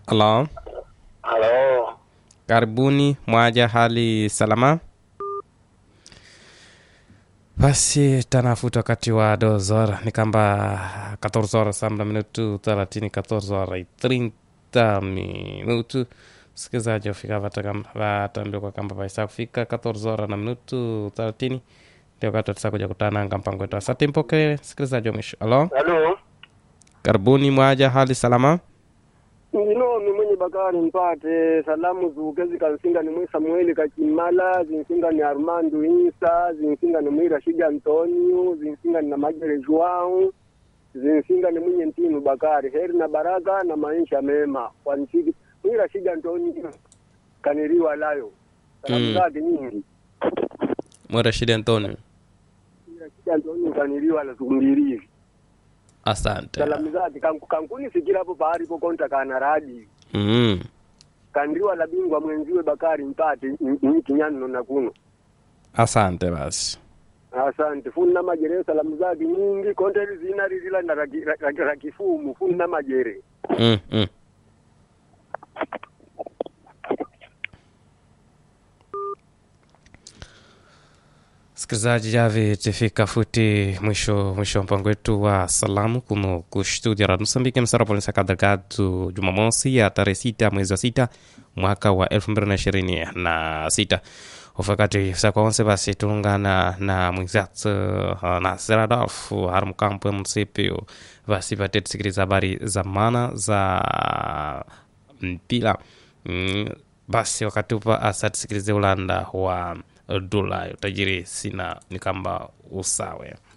Halo, Halo, karibuni mwaja, hali salama? Basi tanafuta wakati wa dos horas ni kamba 14 horas sambla minutu 30 14 horas y 30 minutu msikilizaji wafika vatambia kwa kamba vaisa kufika 14 horas na minutu 30 ndio wakati watisa kuja kutananga mpango wetu asante mpokee msikilizaji wa mwisho halo halo, karibuni mwaja hali salama ndinomi mwenye bakari mpate salamu zuke zikansinga ni mwi samueli kachimala zinsinga ni armando insa zinsinga ni mwi rashidi antonio zinsinga ni na majere joao zinsinga ni mwenye ntinu bakari heri na baraka na maisha mema kwansiki mwi rashidi antonio kaniriwa layo salamu Mm. zake nyingi mwerashidi antonio Mwi rashidi antonio kaniriwa la zumbirivi asante salamu zake kanku- kankunisikira hapo pahali pokonta kana radi mm. kandiwa la bingwa mwenziwe Bakari Mpate ni kinyano na kuno. asante basi Asante funna majere salamu zake nyingi konte zina rizila na raki- ra- ra- ra kifumu funna majere mm, mm. Sikilizaji, javi tifika futi mwisho mwisho wa mpango wetu wa salamu kuno kustudia Radio Msambiki msara polisa kadagadu Jumamosi ya tarehe sita mwezi wa sita mwaka wa elfu mbili na ishirini na sita ufakati sa kwaonse basi tulungana na mwenzatu uh, Nasir Adolfu harimkampo ya munisipio basi pate tusikiliza habari za maana za mpira mm, basi wakati upa asa tusikilize ulanda wa dola utajiri sina ni kamba usawe